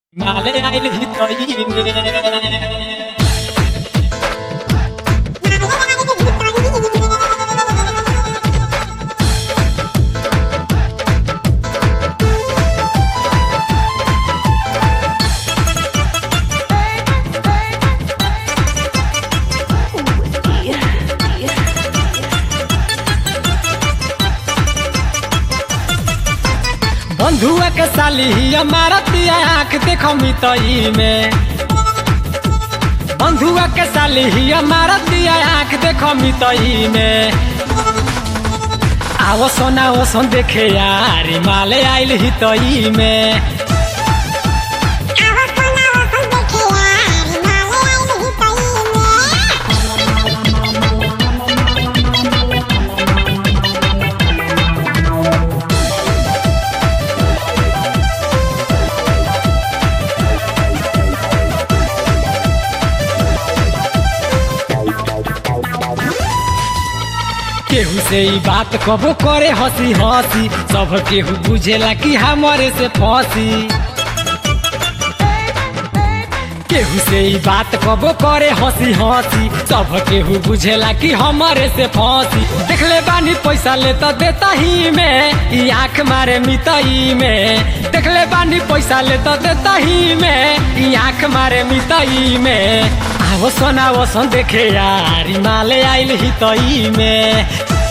Male aile hitoyine बंधुआ के साली हमारा तिया आँख देखो मितई में बंधुआ के साली हमारा तिया आँख देखो मितई में आवो सोना वो सोन देखे यार माले आइल हितई में केहू से ई बात कबो करे हंसी हंसी सब केहू बुझेला कि हमारे से फंसी केहू से ई बात कबो करे हंसी हंसी सब केहू बुझेला कि हमारे से फंसी देखले बानी पैसा ले तो देता ही में ई आँख मारे मितई में देखले बानी पैसा ले तो देता ही में ई आँख मारे मितई में आवो सोना वो सोन देखे यार ई माले आइल हितई में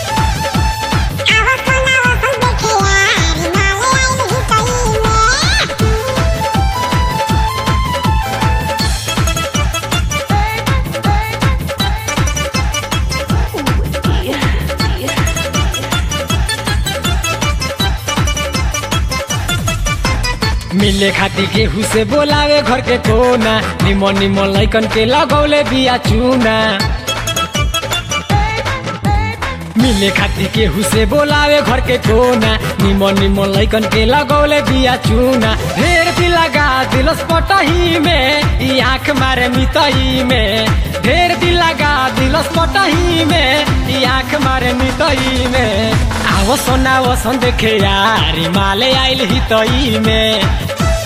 मिले खाती केहू से बोलावे घर के कोना निमन निमन लैकन के लगौले बिया चूना मिले खाती केहू से बोलावे घर के कोना निमन निमन लैकन के लगौले बिया चूना ढेर भी लगा दिलस पटही में ई आँख मारे मितई में ढेर भी लगा दिलस पटही में ई आँख मारे मितई में आवो सोना वो सोन देखे यार ई माले आइल हितई में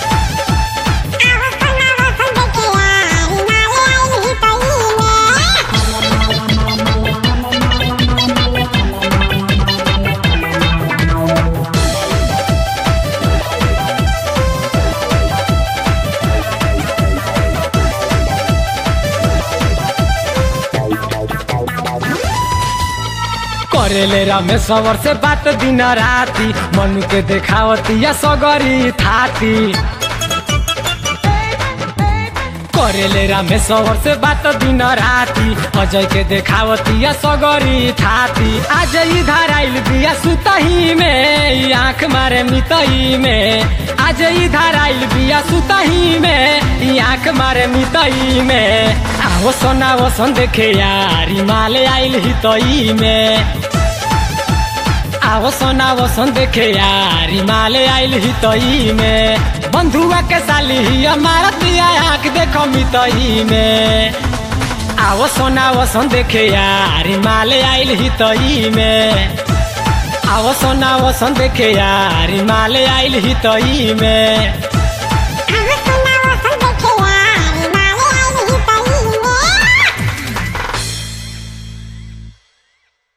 करेले रमेश्वर से बात दिन राती मनु के देखावती या सगरी थाती करेले रामेश्वर से बात दिन राती अजय के देखावती या सगरी थाती आज इधर आइल बिया सुतही में ई आँख मारे मितई में आज इधर आइल बिया सुतही में ई आँख मारे मितई में आवो सोना वो सोन देखे यार ई माले आइल हितई में आवो सोना वो सोन देखे यार ई माले आइल हितई में बंधुआ के साली ही हमारा तिया आँख देखो मितई में आवो सोना वो सोन देखे यार ई माले आइल हितई में आवो सोना वो सोन देखे यार ई माले आइल हितई में